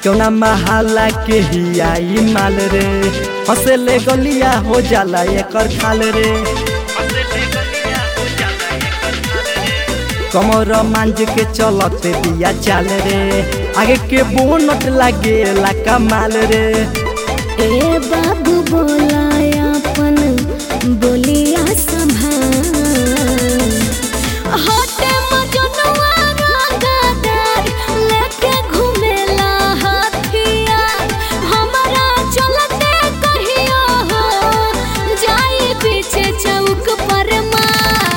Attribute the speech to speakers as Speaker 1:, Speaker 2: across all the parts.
Speaker 1: क्यों ना महाला के ही आई माल रे हंसे ले गलिया हो जाला एकर खाल रे कमर मांझ के चलते दिया चाल रे आगे के बोनट लागे ला कमाल रे
Speaker 2: ए बाबू बोला अपन बोलिया संभाल होटे मजनुआ रंगदार लेके घुमेला हथिया हमरा चलते कहियो हो जाई पीछे चौक पर मार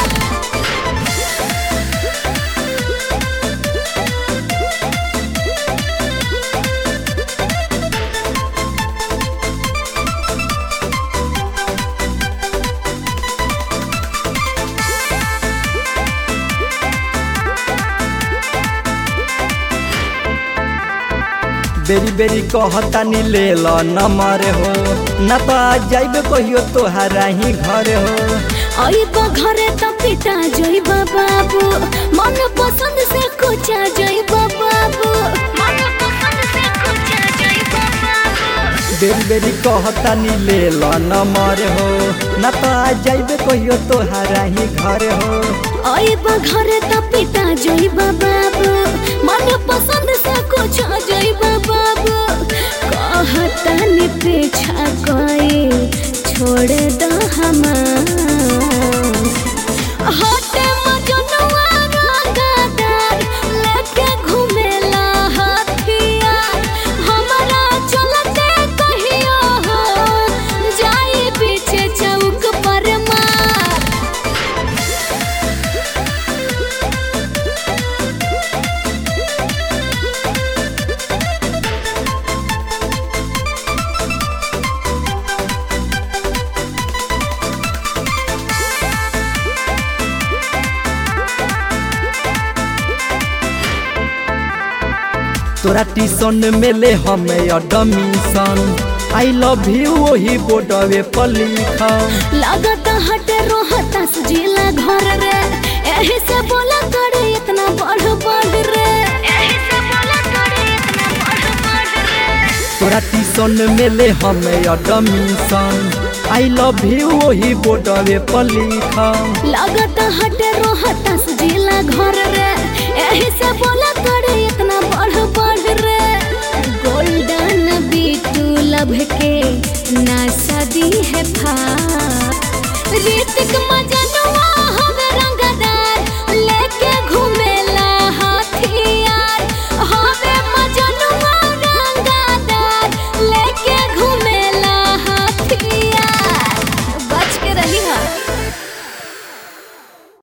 Speaker 1: बेरी बेरी कहता नी ले लो नंबर हो ना तो आ जाइबे कहियो तोहरा ही घर हो
Speaker 2: आइब घरे त पिटा जइब बाबू मन पसंद से कुचा जइब बाबू मन पसंद से कुचा जइब बाबू
Speaker 1: बेरी बेरी कहता नी ले लो नंबर हो ना तो आ जाइबे कहियो तोहरा ही घर हो
Speaker 2: आइब घरे त पिटा जइब बाबू मन पसंद से कुचा जइब बाबू कहता नि पीछा कोई छोड़ दो हमार होटे मजनुआ रंगदार लेके घुमेला हथिया हमरा चलते कहियो हो जाई पीछे चौक पर मार
Speaker 1: तोरा टीसन में ले हमें एडमिशन आई लव यू वही बोर्डवे पर लिखम
Speaker 2: लागत हटे रोहता जिला घर रे एही से बोला करे इतना बढ़ बढ़ रे एही से बोला करे इतना बढ़ बढ़ रे
Speaker 1: तोरा टीसन में ले हमें एडमिशन आई लव यू वही बोर्डवे पर लिखम
Speaker 2: लागत हटे रोहता जिला घर रे एही से बोला करे इतना बढ़ बढ़ रे गोल्डन बीटू लभ के ना शादी है फा ऋतिक मजनुआ हम